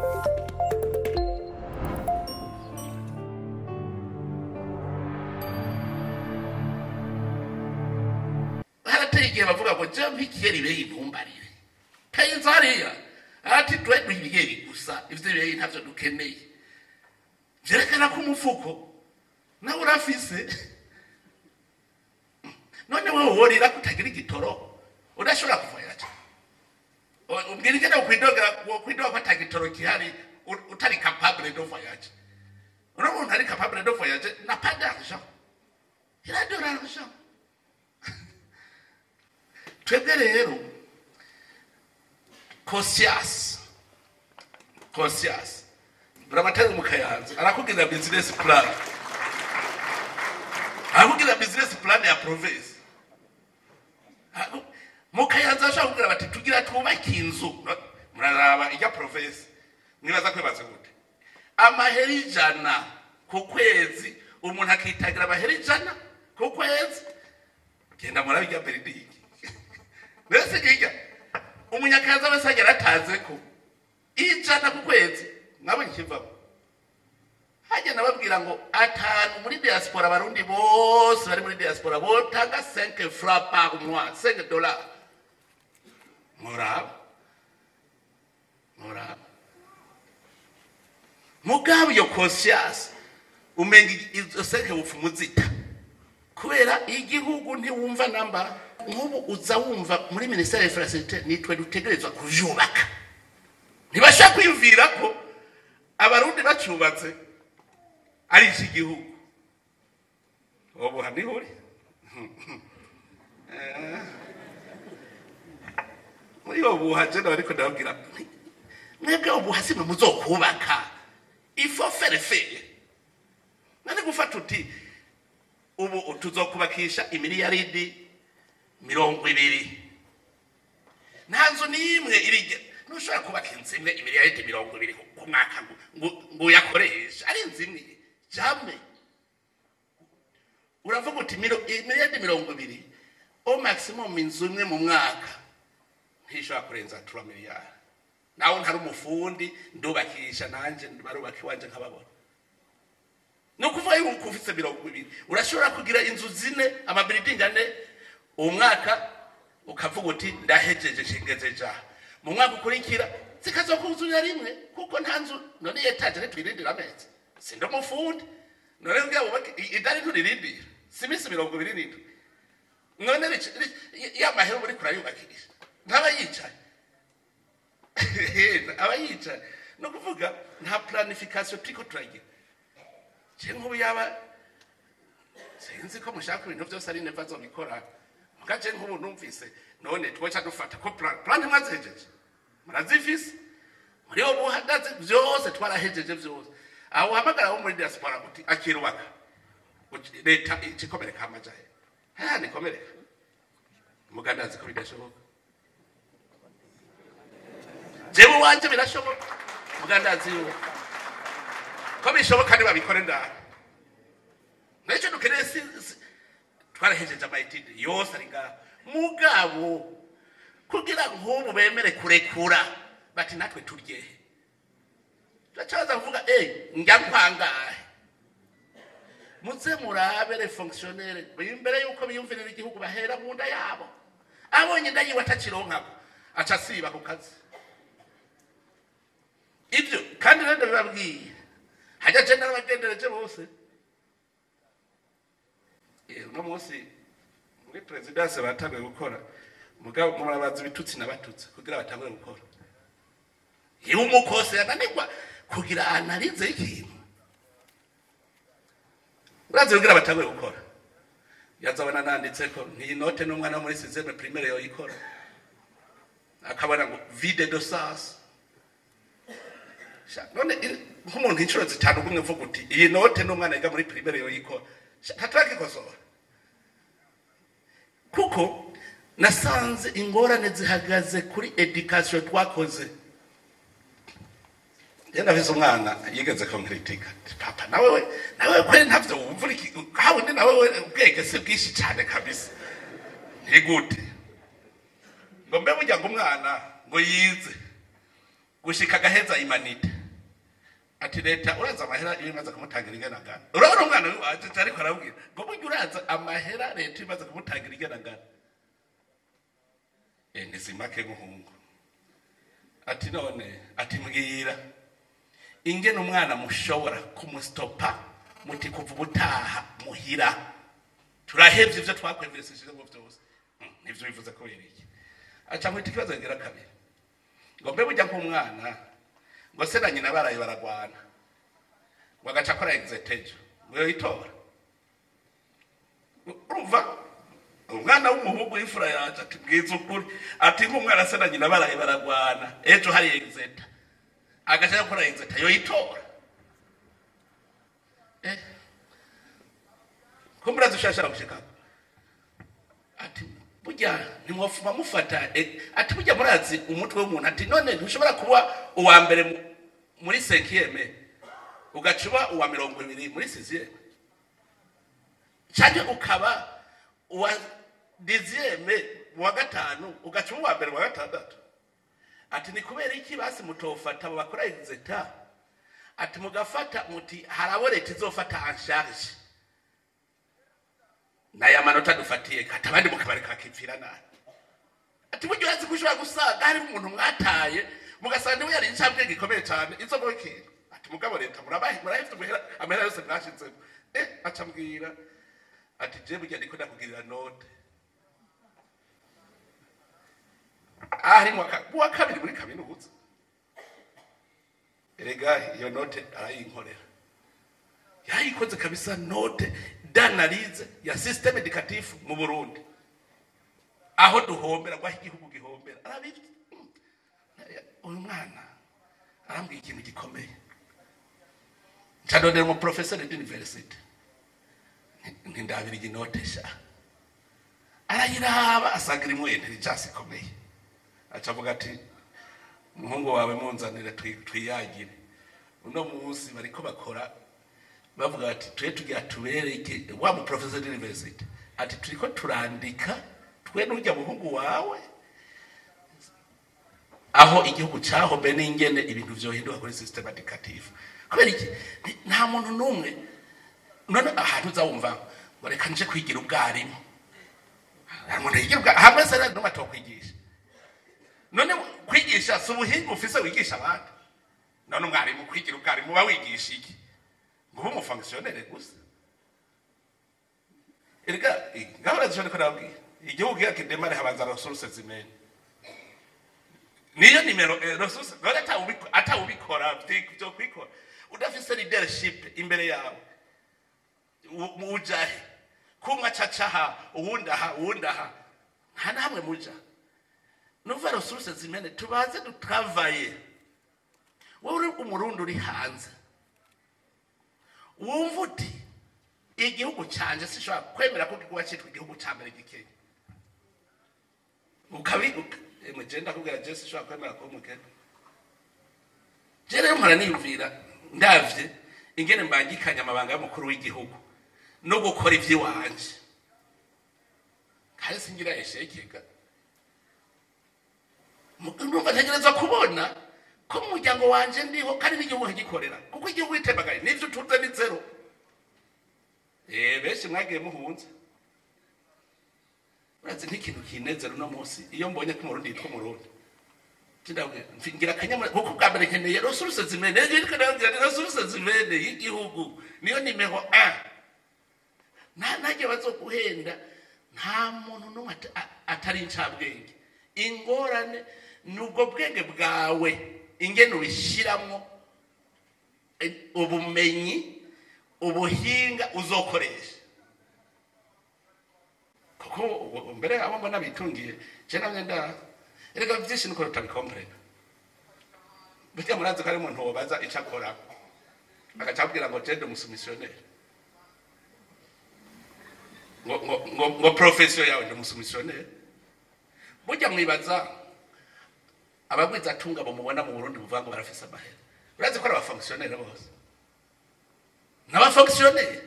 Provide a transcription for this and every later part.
harateye igihe bavuga ngo je mpikiyeri ibeyi ntumbarire kayinza hariya ati twe duhibiyeri gusa ivyo bibeyi ntavyo dukeneye vyerekana ko umufuko nawe urafise none wewe worira kutagira igitoro udashobora kuvoyaja ubwira ingene wokwidogera wokwidoga ko ata gitoro gihari u- utari capable de voyage uno muntu ari capable de voyage n'a pas d'argent il a de l'argent twebwe rero conscience conscience buramatari mu kayanza arakubwira business plan arakubwira business plan ya province Ako- mu kayanza ashobora kubwira bati tugira twubake inzu No, muraraba ijya province mwibaza kwibaza gute amahera ijana ku kwezi umuntu akitagira amahera ijana ku kwezi genda murabijya beridingi mbese hirya umunyakazi wese agera ataze ko ijana ku kwezi mwabonye ikivamo hajya nababwira ngo atanu muri diaspora abarundi bose bari muri diaspora botanga 5 francs par mois 5 dollars muraba muraba mugabo iyo conscience umenga izo 5 bupfumu zita kubera igihugu ntiwumva namba nk'ubu uza wumva muri minisiteri ya infrastructure nitwe dutegerezwa kuvyubaka ntibashaka kwiyumvira ko abarundi bacubatse ari iki gihugu ubu niho uri Eh. muri uwo buha jena bariko ndababwira nti, mwebwe ubuha simwe muzokubaka ifo ferefere nani gufata uti ubu tuzokubakisha imiliyaridi mirongo ibiri nta nzu n'imwe irige ntushobora kubaka inzu imwe imiliyaridi mirongo ibiri ku- ku mwaka ngo- ngo ngo uyakoreshe ari inzu imwe jame uravuga uti miro- imiliyaridi mirongo ibiri o maximum inzu imwe mu mwaka ntishobora kurenza tura miliyari nawe ntari umufundi ndubakisha nanjye barubaka iwanje nkababona ni ukuvuga yuko ufite mirongo ibiri urashobora kugira inzu zine amabiridingi ane uwo mwaka ukavuga uti ndahejeje shingeze ja mu mwaka ukurikira zikazokuzurira rimwe kuko nta nzu none etaje ntitwirindira amezi sindi umufundi none mbwira wubake i- idari nturirindira si iminsi mirongo ibiri n'indwi none ric- ri- ya mahera uba uriko urayubakisha ntaba yicaye aba yicaye ni ukuvuga nta planification turiko turagira je nk'ubu yaba sinzi ko mushaka ibintu byose ari neva zobikora mugaje nk'ubu numvise none twoca dufata ko plan plan mwazihejeje murazifise muri uwo buhagaze byose twarahejeje byose aho uhamagara wo muri diaspora uti akirubaka Uti, leta ikikomereka amajahe ha nikomereka muganda azi ko bidashoboka jewe wanje birashoboka muganda azi yuko ko bishoboka ntibabikore ndaha nicyo dukeneye si si- twarahejeje amayitide yose ari ngaha mugabo kugira nk'ubu bemere kurekura bati natwe turyehe turacaza kuvuga eyi njya nkwangahe muze murabe le fonctionnaire imbere yuko biyumvirira igihugu bahera mu nda yabo abonye inda yiwe atakironkako aca asiba ku kazi ibyo kandi rero ndabibabwiye hajya je n'abagendereje bose Eh, uno munsi muri perezidanse batanguye gukora mugabo murabaza ibitutsi n'abatutsi kugira batangure gukora iyo umukose yananirwa kugira analize ikintu urazi kugira batangure gukora yazabona nanditse ko n'iyi note n'umwana wo muri sizeme primaire yoyikora akabona ngo vide de sas Sha, none i- nk'umuntu inshuro zitanu gumwe uvuga uti iyi note n'umwana yiga muri primaire yoyikora ntatrakikosora kuko nasanze ingorane zihagaze kuri education twakoze yenda vise umwana yigeze konkritika papa nawe we nawe kweli ntavyo wumva iki hawe ndi nawe we ubwenge si bwinshi cyane kabisa ntigute ngo mbe burya ngo umwana ngo yize gushika agaheza imanite ati leta uraza amahera iyo imaze kumutangira igenagana urabona umwana wiwacu ariko arabwira ngo burya uraza amahera leta imaze kumutangira igenagana Eh, ntizimake muhungu ati none ati mbwira ingene umwana mushobora kumusitopa muti kuva ubutaha muhira turahevye ivyo twakwemveseshejemo vyose Hmm, nivyo bivuze kubera iki aca mwita ikibazo kigira kabiri ngo mbe burya nk'umwana ngo se na nyina baraye baragwana ngo agaca akora exetejo ngo yoyitora urumva umwana w'umuhungu w'imfura yaje ati bwiza ukuri ati nk'umwana se na nyina baraye baragwana ejo hari exeta agaca akora exeta yoyitora eh ko murazi ushashara gushika ati burya ntimwofuma mufata eh, ati burya murazi umutwe w'umuntu ati none ntushobora kuba uwa mbere mu- muri senkiyeme ugaca uba uwa mirongo ibiri muri siziyeme cyangwa ukaba uwa diziyeme mu wa gatanu ugaca uba uwa mbere mu wa gatandatu ati ni kubera iki basi mutofata abo bakora exeta ati mugafata muti hari abo leta izofata ansharge n'aya manota dufatiye kati abandi mukabari kakipfira nabi ati burya urazi ko ushobora gusanga harimo umuntu mwataye mugasanga niwe yari incambwe gikomeye cyane izo mu ikintu ati mugabo leta murabahe murahefite amahera amahera yose mwashizemo eh aca mbwira ati je burya ndiko ndakugirira note ahari mu wa ka- mu wa kabiri muri kaminuza erega iyo note arayinkorera yayikoze kabisa note d'analyse ya systeme educatif mu Burundi aho duhombera aho igihugu gihombera arabizi Mm. uyu mwana arambwiye ikintu gikomeye ncadondera umu professeur d'université ntindabira iginote sha arayiraba asanga irimo intelligence ikomeye aca avuga ati umuhungu wawe munzanire twi- twiyagire uno munsi bariko bakora bavuga bati twe tugira tubereke wa mu professor d'university ati turiko turandika twe n'urya muhungu wawe aho igihugu cyahobe n'ingene ibintu vyohinduka kuri system educative kubera iki Ni- nta muntu n'umwe none ahantu uzawumva ngo reka nje kwigira ubwarimu hari umuntu yigira ubwarimu hamwe se rero n'umwe atokwigisha none kwigisha si ubuhinga ufise wigisha abandi none umwarimu kwigira ubwarimu uba wigisha iki ngo ube umufonkisiyonere gusa erega gahora zishobora ko nababwira igihugu iyo kidemare habanza resources zimene niyo nimero eh, resources gahora atawubiko- atawubikora vyi- vyo kwikora udafise leadership imbere yawe u- ujahe kumwe acacaha uwundi aha uwundi aha nta namwe muja nuva resources zimene tubaze dutavaye wowe uri umurundi uri hanze wumva uti igihugu canje sishobora kwemera ko kikuba citwa igihugu ca mbere gikenya ukabibuka emwe je ndakubwira je sishobora kwemera ko umukenya je rero mpora niyumvira ndavye ingene mbangikanya amabanga y'umukuru w'igihugu no gukora ivy'iwanje kandi singira eshekega numva ntegereza kubona ko mu muryango wanje ndiho kandi n'igihugu nkagikorera kuko igihugu itembagaye n'ivyo utunze ni zero eh benshi mwagiye muhunze urazi nk'ikintu kinezera uno munsi iyo mbonye ko umurundi yitwa umurundi Ndabwira, mfi- ngira akanyamuneza kuko bwa mbere nkeneye resource zimene ariko ndabwira ni resource zimene y'igihugu niyo nimero a nta najye bazoguhenda nta muntu n'umwe ata- a- atari incabwenge ingorane ni ubwo bwenge bwawe ingene ubishyiramo eh, ubumenyi ubuhinga uzokoresha kuko ubu- mbere abo mbona bitungiye je namye nda erega byinshi nuko tutabikomprena burya murazi ko ari umuntu wobaza ico akora agaca abwira ngo jende umusumisiyoneri ngo ngo ngo ngo profession yawe ndi umusumisiyoneri burya mwibaza abagwiza atunga bamubona mu Burundi buvuga ngo barafise amahera urazi ko ari abafonkisiyoneri bose n'abafonkisiyoneri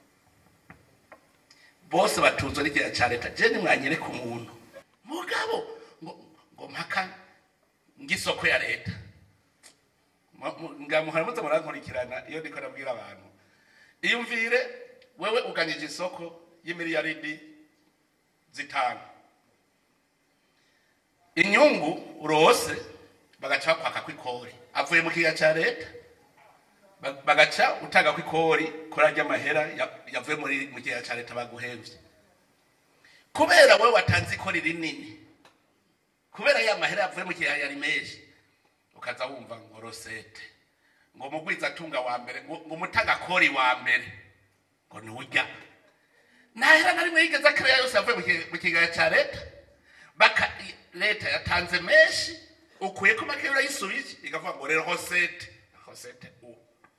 bose batunzwe n'igihe cya leta je nimwanyereka umuntu mugabo ngo ngo mpaka ngisoko ya leta Mu- mu- ngamuhora muze murankurikirana iyo ndiko nabwira abantu iyumvire wewe uganyije isoko y'imiliyaridi zitanu inyungu urose bagaca bakwaka kw'ikori avuye mu kiga ca leta ba- bagaca utanga kw'ikori kuri arya mahera ya- yavuye muri mu kiga ca leta baguhemvye kubera wewe watanze ikori rinini kubera ya mahera yavuye mu kiga yari menshi ukaza wumva ngo rosete ngo mugwiza atunga wa mbere ngo ngo umutagakori wa mbere ngo ni urya ntahera na rimwe yigeze akariya yose yavuye mu ki- mu kigaya cya leta baka leta yatanze menshi ukuye ko make urayisubije ikavuga ngo rero hosete hosete u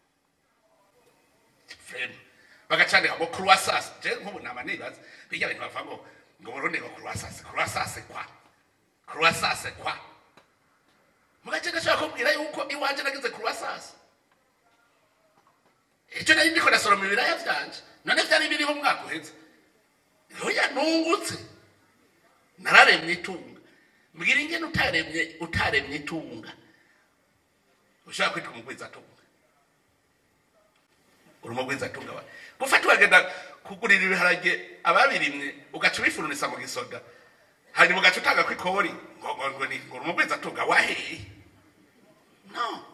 frame bagacandika ngo croissance je nk'ubu nama nibaza bijya bintu bavuga ngo ngo burundi ngo croissance croissance kwa croissance kwa mugace gashobora kubwira yuko iwanje nagize croissance icyo nari ndiko nasoroma ibiraya vyanje none vyari biriho umwaka uheze oya nungutse nararemye itunga mbwira ingene utaremye utaremye itunga ushobora kwitwa umugwizatunga uri umugwizatunga wa gufata wagenda kugurira ibiharage ababirimye ugaca ubifurunisa mu gisoda hanyuma ugaca utanga kw'ikori ngo ngo ngo ni ngo uri umugwizatunga waheye no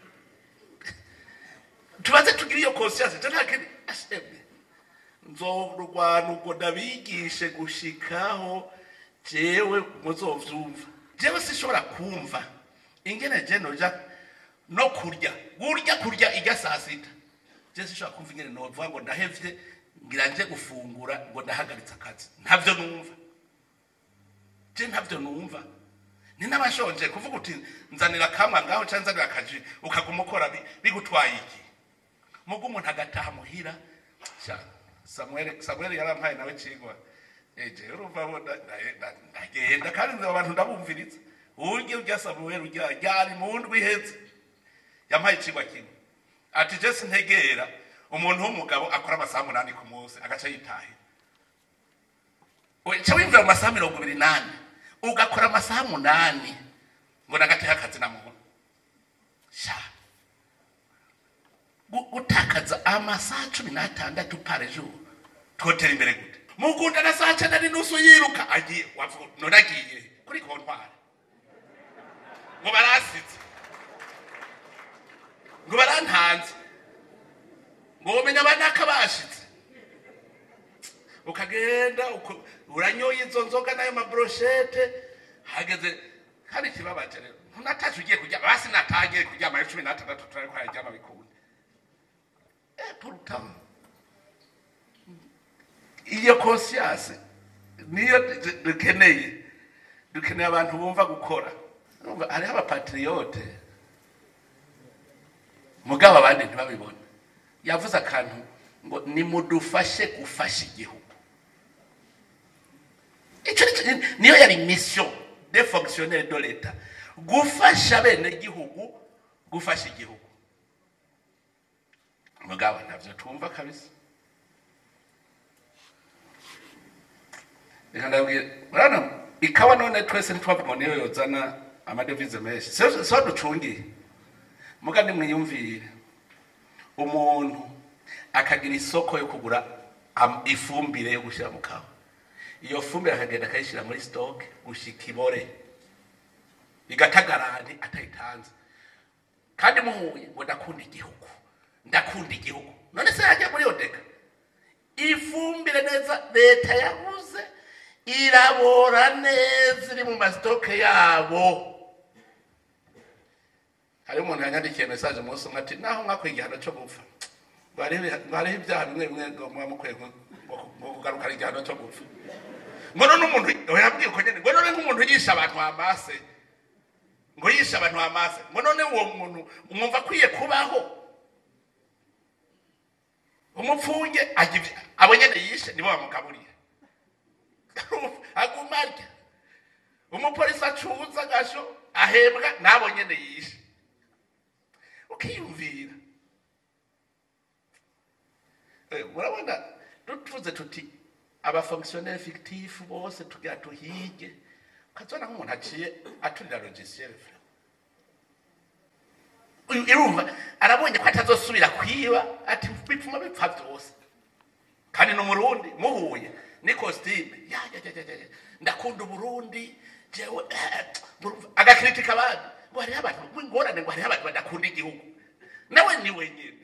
tubaze tugire iyo conscience je nta kindi ashemwe nzorwana ubwo ndabigishe gushikaho jewe muzovyumva jewe sinshobora kumva ingene je noja no kurya gurya kurya irya saa sita je sinshobora kumva ingene novuga ngo ndahevye ngira nje gufungura ngo ndahagaritse akazi ntavyo numva je ntavyo numva ni n'abashonje kuvuga uti nzanira kamwa ngaho cyangwa nzanira akaji ukaguma ukora bi- bigutwaye iki mugo umuntu agataha muhira sha samuel samuel yarampaye nawe cigwa eje urumva bo nda- nda- nda- ndagenda kandi nzi abantu ndabumviriza urya urya samuel urya ryari mu ndwi iheze yampaye icigwa kimwe ati je sintegera umuntu w'umugabo akora amasaha umunani ku munsi agaca yitahira ca wimvira mu masaha mirongo ibiri nane ugakora amasaha munani ngo nagateho akazi na muntu sha gu- gutakaza amasaha cumi n'atandatu pare jour twotera imbere gute mugunda na saa cyenda n'inusu yiruka agiye wavuga none agiye kuri kontwari ngo barasize ngo barantanze ngo womenya abanaka bashitse ukagenda uko- uranyoye izo nzoga n'ayo mabroshete hageze kandi ikibabaje rero ntunataje ugiye kuryama basi natagiye kuryama ari cumi n'atandatu turari ko yaryama bikunda Eh, pourtant iyo conscience niyo du- dukeneye dukeneye abantu bumva gukora Urumva, hariho abapatriyote mugabo abandi ntibabibona yavuze akantu ngo nimudufashe gufasha igihugu icyo ni cyo- niyo yari mission de fonctionnaire de l'etat gufasha bene igihugu gufasha igihugu mugabo ntabyo twumva kabisa reka ndabwira urabona ikawa none twese ntitwavuga ngo niyo yozana amadevize menshi siyo siyo ducungiye muga nimwiyumvire umuntu akagira isoko yo kugura am- ifumbire yo gushyira mu kawa iyo fumbire akagenda akayishyira muri stoke gushika ibore igatagarane atayitanze kandi muhuye ngo ndakunda igihugu ndakunda igihugu none se yajya muri odeka ifumbire neza leta yabuze irabora neza iri mu masitoke yabo hariho umuntu yanyandikiye mesaje umunsi umwe ati naho mwakwiye igihano cyo gupfa ngo hariho ibiha- ngo hariho ibyaha bimwe bimwe ngo muba mukwiye gu- ngo- ngo kugarukana igihano cyo gupfa ngo none umuntu we yabwiye uko nyine ngo none nk'umuntu yishe abantu amase ngo yishe abantu amase ngo none uwo muntu mwumva akwiye kubaho umupfunge ajya ibyo- abo nyine yishe nibo bamugaburiye aguma arya umupolisi acuza agasho ahembwa n'abo nyine yishe ukiyumvira Eh, murabona tuvuze tuti abafonctionnaire fictif bose tugira tuhige ukazibona nk'umuntu aciye aturira logiciel irumva arabonye ko atazosubira kwiba ati bipfuma bipfa byose kandi ni umurundi muhuye ni kositime ya ya ya ya ya ndakunda uburundi jewe eh, murumva, agakritika abandi ngo hariho abantu ingorane ngo hariho abantu badakunda igihugu nawe ni wenyine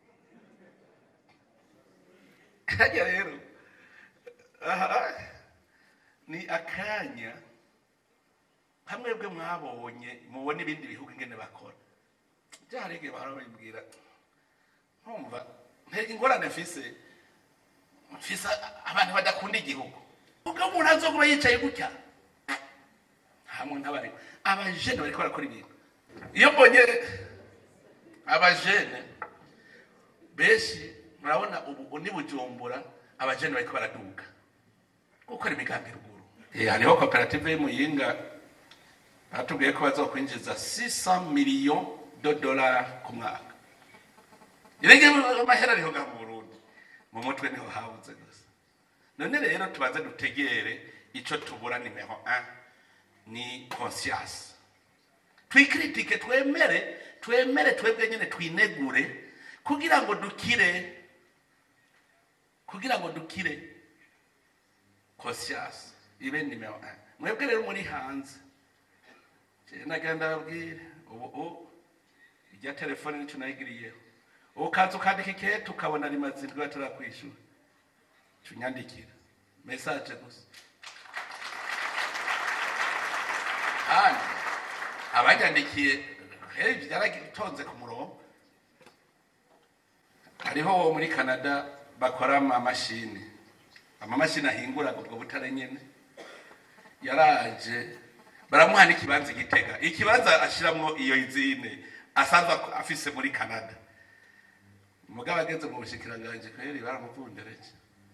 kajya rero aha ni akanya hamwe bwe mwabonye mubona ibindi bihugu ingene bakora byarege bahora babibwira nkumva ntega ingorane mfise mfise abantu badakunda igihugu ubwo umuntu azokuba yicaye gutya hamwe n'abari abajene bariko barakora ibintu iyo mbonye abajene benshi murabona ubu ni bujumbura abajene bariko baraduga gukora imigambi ruguru Eh, hariho koperative y'umuyinga batubwiye ko bazokwinjiza 600 millions de dollars ku mwaka irenge amahera ariho ngaha mu burundi mu mutwe niho habuze gusa none rero tubanze dutegere ico tubura nimero 1 ni conscience twikritike twemere twemere twebwe nyene twinegure kugira ngo dukire kugira ngo dukire conscience ibe nimero 1 mwebwe rero muri hanze Je nagenda babwire ubu ubu irya telefone nico nayigiriyeho ubu kaza ukandika ikete ukabona rimaze indwi batarakwishura tunyandikira message gusa kandi abanyandikiye hey, byaragitonze ku murongo hariho wo muri canada bakora amamashini amamashini ahingura ubwo butare nyene yaraje baramuha n'ikibanza igitega ikibanza ashiramwo iyo izine asanzwe ak- afise muri canada mugabo ageze mu bushikiranganje kweri baramuvundereje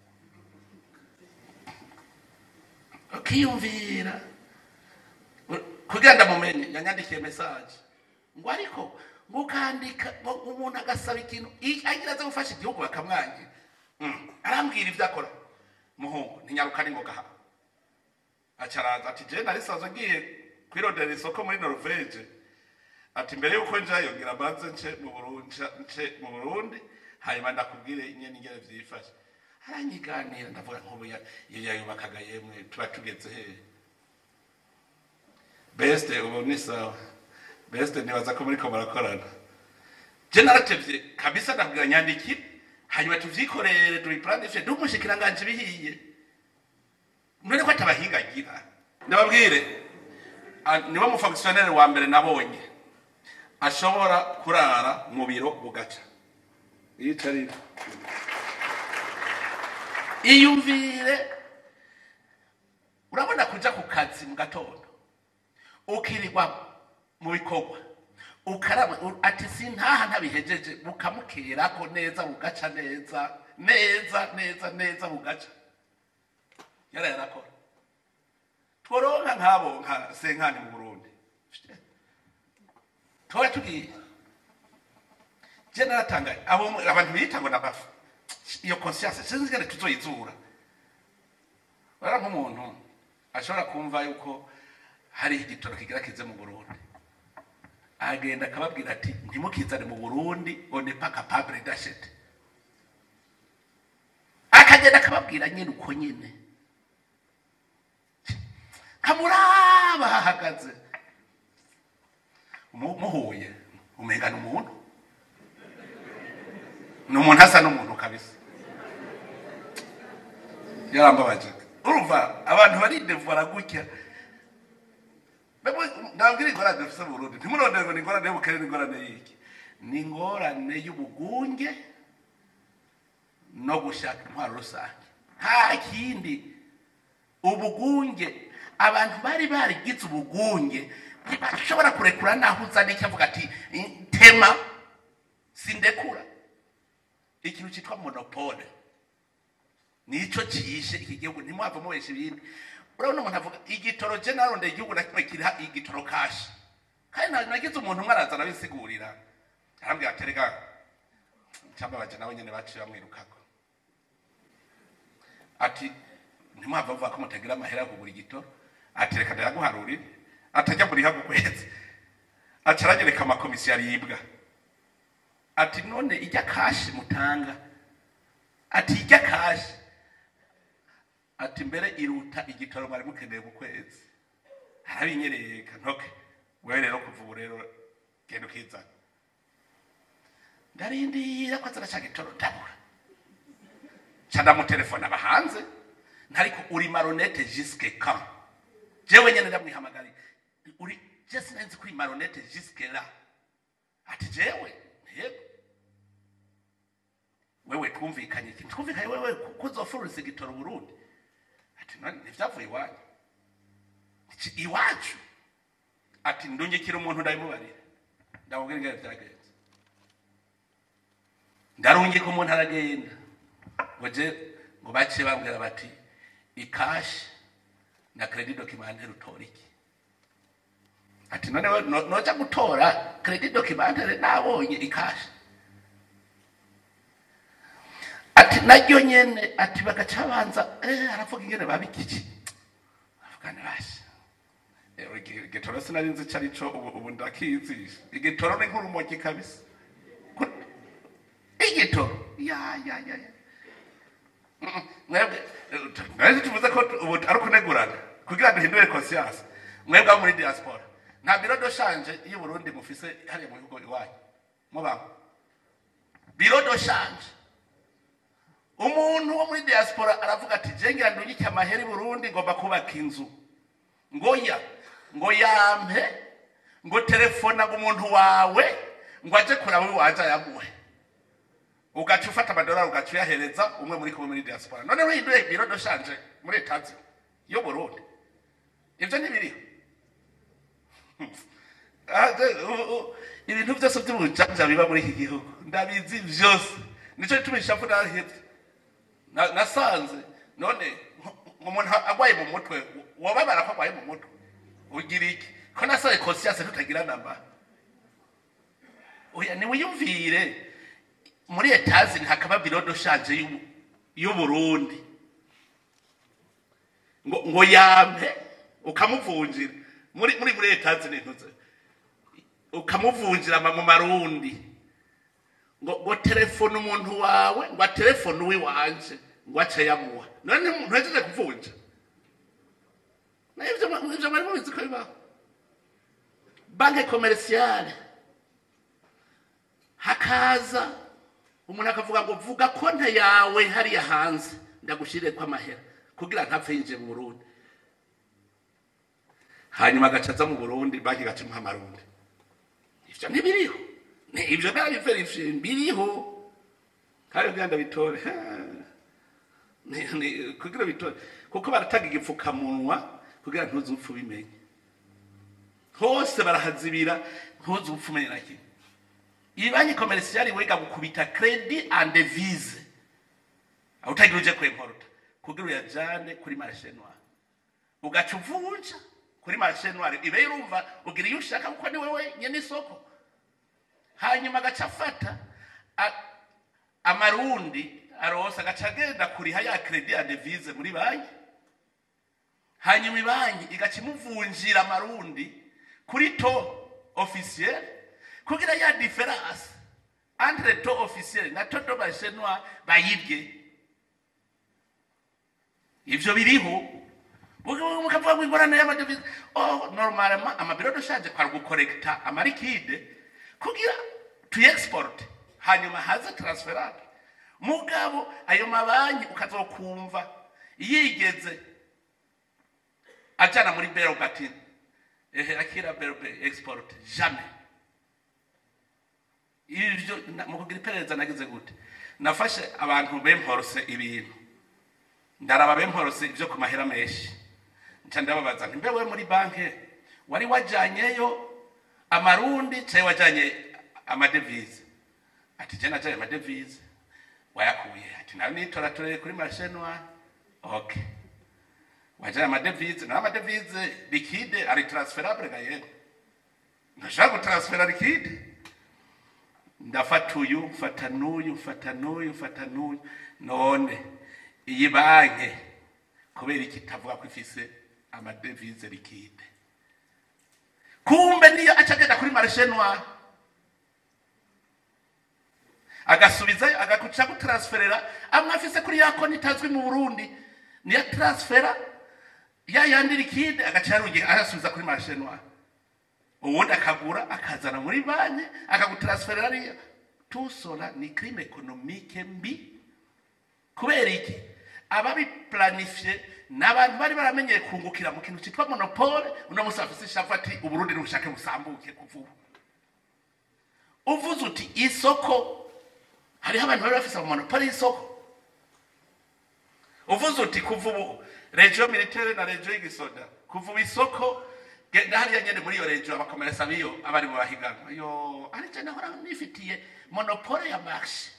ukiyumvira kugira ndamumenye yanyandikiye message ngo ariko ngo ukandika ngo umuntu agasaba ikintu i- agira aze gufasha igihugu bakamwangira Mm, arambwira ibyo akora muhungu ntinyaruka ni ngoga hano acaraza ati je nari sanzwe ngiye kwirondera isoko muri norvege ati mbere yuko njayo ngira mbanze nce mu burundi nca- nce mu burundi hanyuma ndakubwire ingene ingene vyifashe aranyiganira ndavuga nk'ubu ya- iyo yayubakaga yemwe tuba tugeze hehe beste ubu ni sawa beste nibaza ko muriko murakorana je naratevye kabisa ndabwira nyandikire hanyuma tuvyikorere tubiplanishe ndumushikiranganje bihiye none ko atabahinga agira ndababwire ah, niwe mufonctionnaire wa mbere nabonye ashobora kurara mu biro bugaca yicarira iyumvire urabona kuja ku kazi mu gatondo ukirirwa mu bikorwa ukaraba u- ati sintaha ntabihejeje bukamukerako neza bugaca neza neza neza neza bugaca yara yarakora tworonka nk'abo nka senkani mu burundi tuba tugiye je naratangaye abo mu- abantu biyita ngo nabafu iyo conscience sinzi ingene tuzoyizura bara nk'umuntu ashobora kumva yuko hari igitoro kigira kize mu burundi agenda akababwira ati ntimukizane mu burundi on n'est pas capable d'acheter akagenda akababwira nyine uko nyine kamuraba hahagaze Mu- muhuye umenga ni umuntu ni umuntu asa n'umuntu kabisa yarambabaje urumva abantu baridevora gutya ntabwo iri ingorane dufite mu burundi ntimurondere ngo ni ingorane y'ubukene ni ingorane y'iki ni ingorane y'ubugunge no gushaka intwaro rusange nta kindi ubugunge abantu bari barigize ubugunge ntibashobora kurekura naho uzana icyo avuga ati tema sindekura ikintu cyitwa monopole nico cyishe iki gihugu ntimwava mubesha ibindi urabona umuntu avuga igitoro je narondeye igihugu na kimwe kiriha igitoro kashi kandi nta- nagize umuntu umwe araza arabisigurira arambwira ati rega cyambabaje nawe nyene baciye bamwirukako ati ntimwava vuga ko mutagira amahera yo kugura igitoro ati reka ndayaguharurire atajya buriha ku kwezi aca aranyereka amakomisiyo aribwa ati none ijya kashi mutanga ati ijya kashi ati mbere iruta igitoro mwari mukeneye mu kwezi arabinyereka ntoke wewe rero kuva ubu rero genda ukizana ndarindira ko azana ca gitoro ndabura ca ndamutelefona aba hanze ntariko uri maronete jusque quand jewe nyene ndamwihamagariye uri je sinenzi kuri maronete jusque là ati jewe yego wewe twumvikanye iki twumvikanye wewe kuzofururiza igitoro burundi ati none ntivyavuye iwanyu Iki iwacu ati ndungikira umuntu ndabimubarira ndamubwira ingene vyagenze ndarungika umuntu aragenda ngo je ngo baciye bambwira bati ikashi na credit documentaire utora iki ati none we no- noja gutora credit documentaire nabonye ikashi ati naryo nyene ati bagaca banza eh aravuga ingene babikiki avugane basi Eh, igi- igitoro sinari nzi ico arico ubu ubu ndakizisha igitoro ni nk'urumogi kabisa Ku- igitoro ya ya ya ya Mm, mwebwe eh, mwebwe tuvuze ko tu- ubu ari ukunegurana kugira duhindure conscience mwebwe abo muri diaspora nta biro do shanje iyo Burundi mufise hariya mu bihugu iwanyu mubamo biro do shanje umuntu wo muri diaspora aravuga ati jengira ndungike amahera i burundi ngomba kubaka inzu ngo ya ngo yampe ngo telefona ngo umuntu wawe ngo aje kuraba iwanje ayamuhe ugaca ufata amadolari ugaca uyahereza umwe muri kumwe muri diaspora none wihinduye biro doshanje muri etazi yo burundi ibyo ntibiriho Ah, de- u- u- ibintu byose by'ubujanja biba muri iki gihugu ndabizi byose nicyo gituma ishavu narahebye Na- nasanze none nk- umuntu agwaye mu mutwe wababara ko agwaye mu mutwe ugira iki ko nasaye conscience tutagira namba oya niwiyumvire muri etazi hakaba biro doshanje y'u- y'uburundi ngo ngo yampe ukamuvunjira muri muri muri etazi nintuze ukamuvunjira ama- mu marundi ngo ngo telefone umuntu wawe ngo telefone uwiwanje ngo ace yamuha none ntuhejeje kuvunja nivyo ivyo bari mubizi ko bibaho banke komerisiyale hakaza umuntu akavuga ngo vuga konte yawe hariya hanze ndagushyirire amahera kugira ntapfe yinjiye mu burundi hanyuma agaca aza mu burundi banki igaca imuha amarundi ivyo ntibiriho Ni- ivyo nabiverifiye biriho kandi kugira ndabitore ha. Ni- ni- kugira bitore kuko barataga igipfukamunwa kugira ntuzupfa ubimenye hose barahazibira ntuzupfa umenye na kimwe iyi banki komerisiyali wiga gukubita kredi and devise aho utagira uje kwemporuta kugira uyajane kuri marishe noire ugaca uvunja kuri marishe noire ibe urumva ugira iyo ushaka kuko ni wewe nyene isoko hanyuma agaca afata a- amarundi arosa agaca agenda kuriha ya kredi ya devise muri banki hanyuma ibanki igaca imuvunjira amarundi kuri to officiel kugira ya diferanse entre to officiel na to do bashenwa bayirye ivyo biriho Muga- mukavuga ngo ingorane y'amadevize oh normalement amabiro doshaje kwari gukorekta amarikide kugira tuyexporte hanyuma haze transferate mugabo ayo mabanki ukazokumva yigeze ajana muri bero gati ehe akira bero export jamais ivyo na- mu kugira iperereza nagize gute nafashe abantu bemporose ibintu ndaraba bemporose ivyo ku mahera menshi nca ndababaza nti mbewe muri banke wari wajanyeyo amarundi caye wajanye amadevize ati je najanye amadevize wayakuye ati nawe nitoratoreye kuri marishe noire okay wajanye amadevize nawe amadevize likide ari transferable ga yego ntashaka gutransfera likide ndafata uyu mfata n'uyu mfata n'uyu mfata n'uyu none iyi banki kubera iki itavuga ko ifise amadevize likide kumbe niyo aca agenda kuri marishe noire agasubizayo agakuca gutaransferera amwe afise kuri ya konti itazwi mu burundi niyo transfera ya yandi likide agaca yarungi ayasubiza kuri marché noir uwundi akagura akazana muri banki akagutaransferera ariya tusola ni crime économique mbi kubera iki ababiplanifye ni abantu bari baramenyeye kungukira mu kintu cyitwa monopole uno munsi bafise ishavu ati uburundi n'ubushake busambuke kuva ubu uvuze uti isoko hariho abantu bari bafise monopole y'isoko uvuze uti kuva ubu regio militaire na regio y'igisoda kuva ubu isoko genda hariya nyene muri iyo regio abakomeresa biyo abari mu bahiganwa yo arije nahora nifitiye monopole ya marché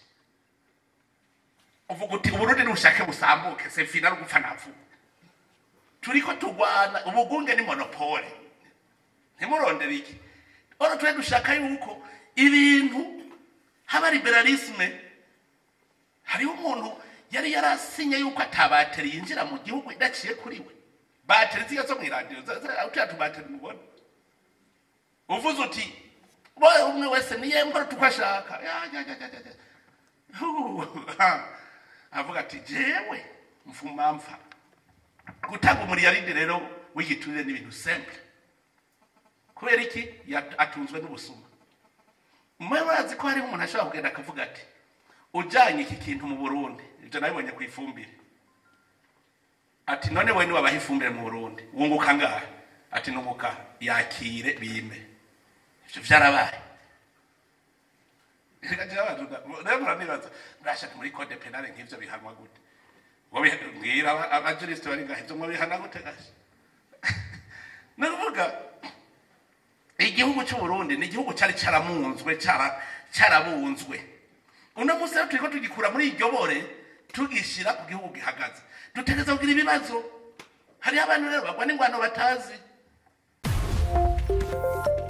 uvuga uti uburundi n'ubushake busambuke sefina no gupfa napfuba turiko turwana ubugunge ni monopole ntimurondere iki oro twe dushaka yuko ibintu haba liberalisme hariho umuntu yari yarasinye yuko atabateri yinjira mu gihugu idaciye kuri we bateri ziga zo mw'iradiyo utya tubateri mubona uvuze uti boye umwe wese niye mbora tuko ashaka Ya, ya, ya, ya, ya, ya. Hu, ha. avuga ati jewe mfuma mfa gutanga umuriyaridi rero w'igiturire n'ibintu simple kubera iki Ya- atunzwe n'ubusuma mwe murazi ko hariho umuntu ashobora kugenda akavuga ati ujanye iki kintu mu burundi ibyo nabibonye ku ifumbire ati none we niwabaha ifumbire mu burundi wunguka ngahe ati nunguka yakire bime ivyo vyarabaye Rekagira abantu da- rero muranibaza murashaka muri code penale nk'ivyo bihanwa gute Ngo biha- mbwira aba- abajurisite bari ngahe ivyo mwabihana gute gasha ni ukuvuga igihugu cy'uburundi ni igihugu cyari cyaramunzwe cyara- cyarabunzwe uno munsi rero turiko tugikura muri iryo bore tugishyira ku gihugu gihagaze dutegereza kugira ibibazo hariho abantu rero bagwa n'ingwano batazi